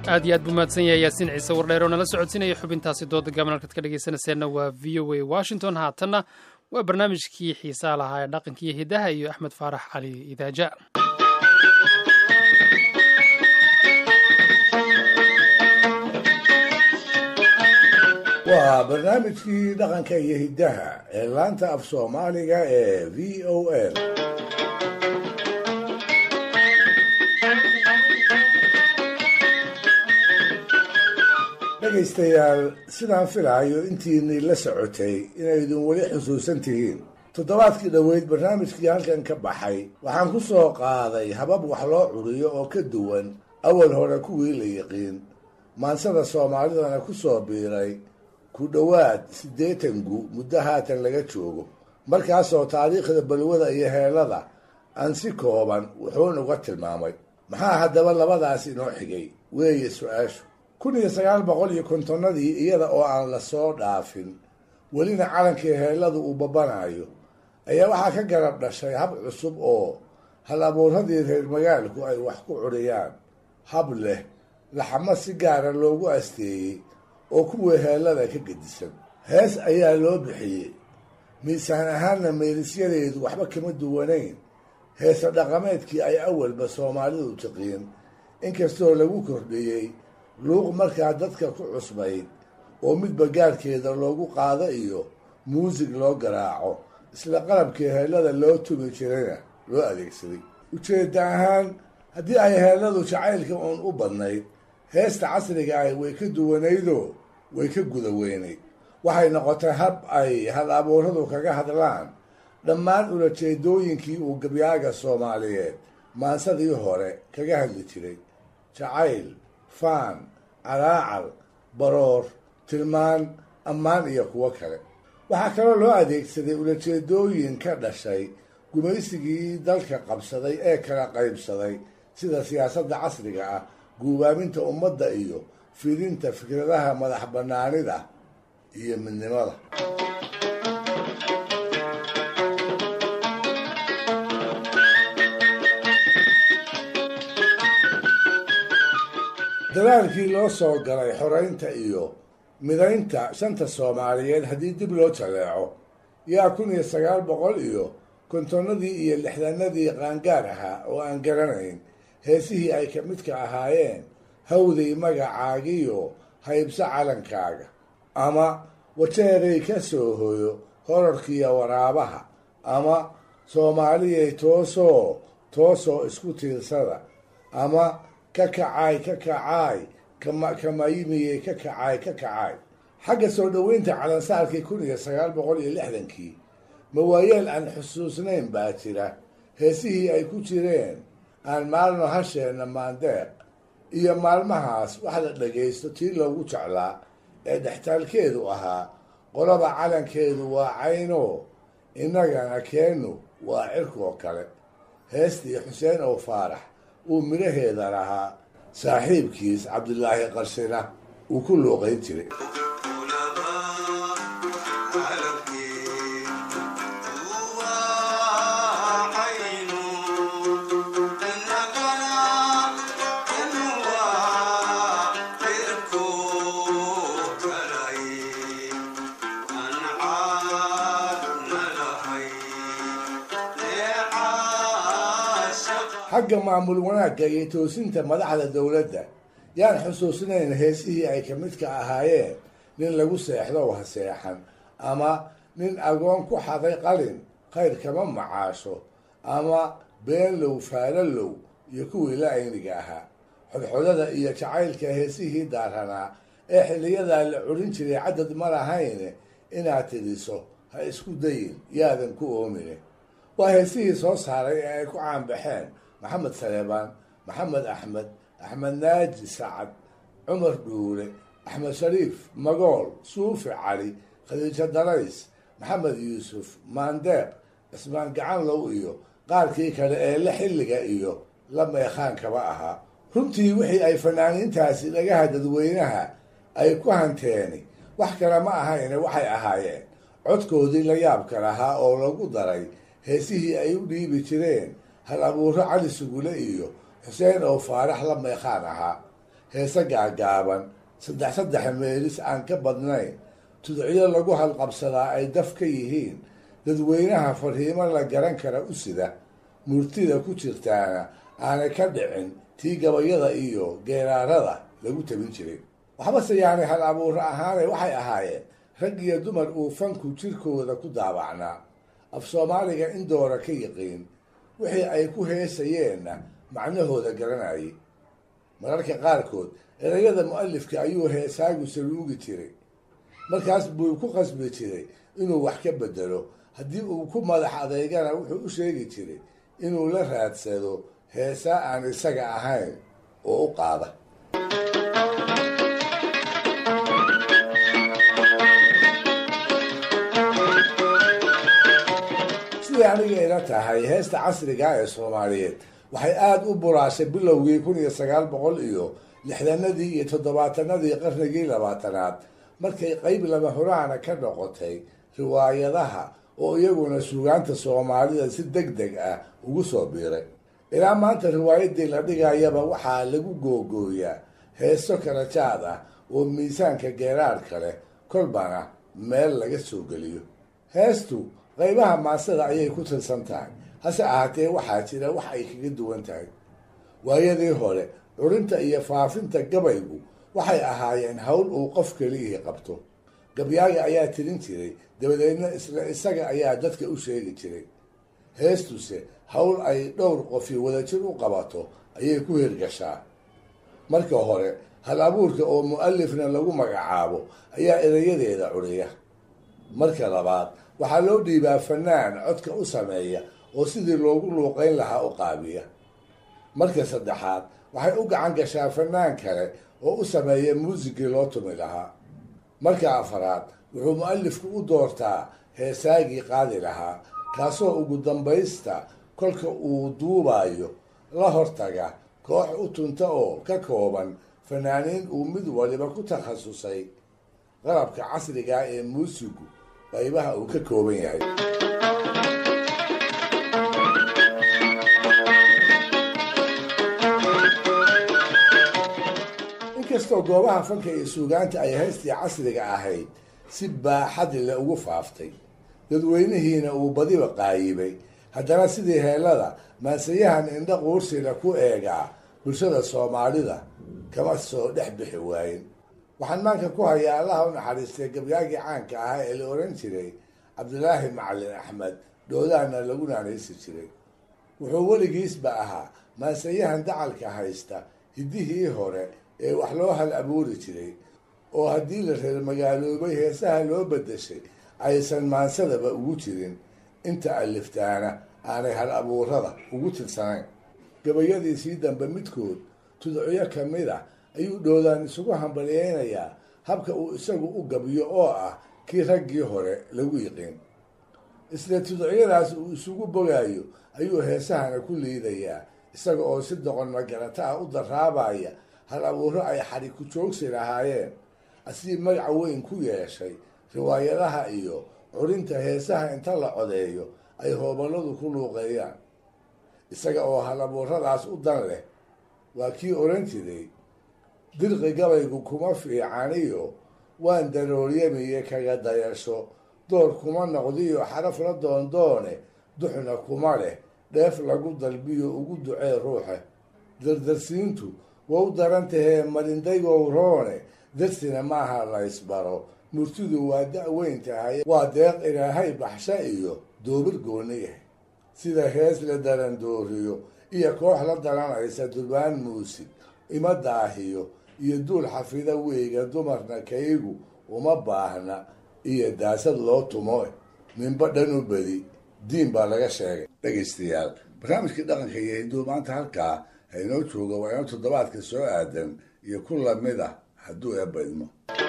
aad iyo aad buu mahadsan yahay yaasiin ciise wardheer oo nala socodsiinaya xubintaasi dooda gaaban halkaad ka dhegaysanayseena waa v o a washington haatanna waa barnaamijkii xiisaa lahaa ee dhaqanka iyo hidaha iyo axmed faarax cali idaaja waa barnaamijkii dhaqanka iyo hiddaha ee laanta af soomaaliga ee v o l dhegaystayaal sidaan filaayo intiinay la socotay inaydun weli xusuusan tihiin toddobaadkii dhoweyd barnaamijkii halkan ka baxay waxaan ku soo qaaday habab wax loo curiyo oo ka duwan awal hore kuwii la yiqiin maansada soomaalidana ku soo biiray ku dhowaad siddeetan gu muddo haatan laga joogo markaasoo taariikhda balwada iyo heelada aan si kooban wuxuun uga tilmaamay maxaa haddaba labadaas inoo xigay weeye su-aashu kun iyo sagaal boqol iyo kontonnadii iyada oo aan la soo dhaafin welina calankii heelladu uu babanayo ayaa waxaa ka garab dhashay hab cusub oo hal abuuradii reer magaalku ay wax ku curiyaan hab leh laxamo si gaara loogu asteeyey oo kuwii heellada ka gedisan hees ayaa loo bixiyey miisaan ahaanna meelisyadeedu waxba kama duwanayn heese dhaqameedkii ay awalba soomaalidu tiqiin inkastoo lagu kordhiyey luuq markaa dadka ku cusbayd oo midba gaarhkeeda loogu qaado iyo muusig loo garaaco isla qalabkii heellada loo tumi jirayna loo adeegsaday ujeedda ahaan haddii ay heelladu jacaylka uun u badnayd heesta casriga ahi way ka duwanaydoo way ka guda weynayd waxay noqotay hab ay hal abuuradu kaga hadlaan dhammaan ulajeedooyinkii uu gabyaaga soomaaliyeed maansadii hore kaga hadli jiray jacayl faan calaacal baroor tilmaan ammaan iyo kuwo kale waxaa kaloo loo adeegsaday ulajeedooyin ka dhashay gumaysigii dalka qabsaday ee kala qaybsaday sida siyaasadda casriga ah guubaaminta ummadda iyo fidinta fikradaha madax bannaanida iyo midnimada dadaalkii loo soo galay xoreynta iyo midaynta shanta soomaaliyeed haddii dib loo jaleeco yaa kun iyo sagaal boqol iyo kontonnadii iyo lixdanadii qaangaar ahaa oo aan garanayn heesihii ay ka midka ahaayeen hawday magacaagiyo haybso calankaaga ama wajeeray ka soo hoyo horarkiiyo waraabaha ama soomaaliyay toosoo toosoo isku tiirsada ama ka kacaay ka kacaay kamayimiyey ka kacaay ka kacaay xagga soo dhoweynta calansaarkii kun iyo sagaal boqol iyo lixdankii mawaayeel aan xusuusnayn baa jira heesihii ay ku jireen aan maalno hasheenna maandeeq iyo maalmahaas wax la dhagaysto tii loogu jeclaa ee dhextaalkeedu ahaa qolaba calankeedu waa cayno innagana keennu waa cirkoo kale heestii xuseen oo faarax uu midhaheeda lahaa saaxiibkiis cabdilaahi qarshina uu ku luuqayn jiray xagga maamul wanaagga iyo toosinta madaxda dowladda yaan xusuusnayn heesihii ay ka midka ahaayeen nin lagu seexdo wax seexan ama nin agoon ku xaday qalin khayr kama macaasho ama beenlow faalalow iyo kuwii la ayniga ahaa xodxodada iyo jacaylka heesihii daaranaa ee xilliyadaa la curin jiray cadad ma lahayne inaad tidhiso ha isku dayin yaadan ku oomine waa heesihii soo saaray ee ay ku caanbaxeen maxamed saleebaan maxamed axmed axmed naaji sacad cumar dhuule axmed shariif magool suufi cali khadiijo darays maxamed yuusuf maandeeq cismaan gacanlow iyo qaarkii kale ee la xilliga iyo la meekhaankaba ahaa runtii wixii ay fanaaniintaasi dhagaha dadweynaha ay ku hanteeni wax kale ma ahayne waxay ahaayeen codkoodii la yaabka lahaa oo lagu daray heesihii ay u dhiibi jireen hal abuuro cali sugule iyo xuseen oo faarax la meekhaan ahaa heese gaagaaban saddex saddex meelis aan ka badnayn tudciyo lagu halqabsadaa ay daf ka yihiin dadweynaha fariimo la garan kara u sida murtida ku jirtaana aanay ka dhicin tii gabayada iyo geeraarada lagu tabin jiray waxbase yaanay hal abuuro ahaane waxay ahaayeen rag iyo dumar uu fanku jirkooda ku daabacnaa af soomaaliga in doora ka yiqiin wixii ay ku heesayeenna macnahooda garanayay mararka qaarkood erayada mu-alifka ayuu heesaagu saluugi jiray markaas buu ku qasbi jiray inuu wax ka bedelo haddii uu ku madax adeygana wuxuu u sheegi jiray inuu la raadsado heesaa aan isaga ahayn oo u qaada siday aniga ila tahay heesta casriga ee soomaaliyeed waxay aada u buraashay bilowgii kun iyo sagaal boqol iyo lixdanadii iyo toddobaatanadii qarnigii labaatanaad markay qeyb lama huraana ka noqotay riwaayadaha oo iyaguna suugaanta soomaalida si deg deg ah ugu soo biiray ilaa maanta riwaayadii la dhigayaba waxaa lagu googooyaa heeso kala jaad ah oo miisaanka geeraarka leh kolbana meel laga soo geliyo heestu qaybaha maasada ayay ku tirsan tahay hase ahaatee waxaa jira wax ay kaga duwan tahay waayadii hore curinta iyo faafinta gabaygu waxay ahaayeen howl uu qof keliyihii qabto gabyaaga ayaa tirin jiray dabadeedna isla isaga ayaa dadka u sheegi jiray heestuse howl ay dhowr qofi wadajir u qabato ayay ku hirgashaa marka hore hal abuurka oo mu-alifna lagu magacaabo ayaa erayadeeda curiya marka labaad waxaa loo dhiibaa fanaan codka u sameeya oo sidii loogu luuqeyn lahaa u qaabiya marka saddexaad waxay u gacan gashaa fanaan kale oo u sameeya muusigii loo tumi lahaa marka afaraad wuxuu mu-alifku u doortaa heesaagii qaadi lahaa kaasoo ugu dambaysta kolka uu duubayo la hortaga koox u tunta oo ka kooban fanaaniin uu mid waliba ku takhasusay qalabka casriga ee muusigu qaybaha uu ka kooban yahay inkastoo goobaha fanka iyo suugaanta ay haystii casriga ahayd si baaxad le ugu faaftay dadweynihiina uu badiba qaayibay haddana sidii heelada maansayahan indha quursila ku eegaa bulshada soomaalida kama soo dhex bixi waayin waxaan maanka ku hayaa allaha u naxariistay gabyaagii caanka ahaa ee la oran jiray cabdilaahi macalin axmed dhoodaana lagu naanaysi jiray wuxuu weligiisba ahaa maansayahan dacalka haysta hiddihii hore ee wax loo hal abuuri jiray oo haddii la reer magaaloobay heesaha loo bedeshay aysan maansadaba ugu jirin inta aliftaana aanay hal abuurada ugu tirsanayn gabayadiisii dambe midkood tudciyo ka mid ah ayuu dhoodaan isugu hambalyeynayaa habka uu isagu u gabiyo oo ah kii raggii hore lagu yiqiin isla tudciyadaas uu isugu bogaayo ayuu heesahana ku liidayaa isaga oo si doqon magarata ah u daraabaya hal abuuro ay xadhi ku joogsi lahaayeen asii magaca weyn ku yeeshay riwaayadaha iyo curinta heesaha inta la codeeyo ay hooballadu ku luuqeeyaan isaga oo hal abuuradaas u dan leh waa kii oran jiray dirqi gabaygu kuma fiicaniyo waan darooryamiye kaga dayasho door kuma noqdiyo xaraf la doondoone duxna kuma leh dheef lagu dalbiyo ugu ducee ruuxe dardarsiintu wau daran tahee marindaygow roone darsina maaha la ysbaro murtidu waa da-weyn tahay waa deeq ilaahay baxsha iyo doobir gooni yahay sida hees la daran dooriyo iyo koox la daranaysa durbaan muusig ima daahiyo iyo duul xafida weyga dumarna kaygu uma baahna iyo daasad loo tumo ninba dhan u bedi diin baa laga sheegay dhegaystayaal barnaamijkii dhaqanka iyo hinduu maanta halkaa hainoo jooga waa inoo toddobaadka soo aadan iyo ku lamid ah hadduu eebba idmo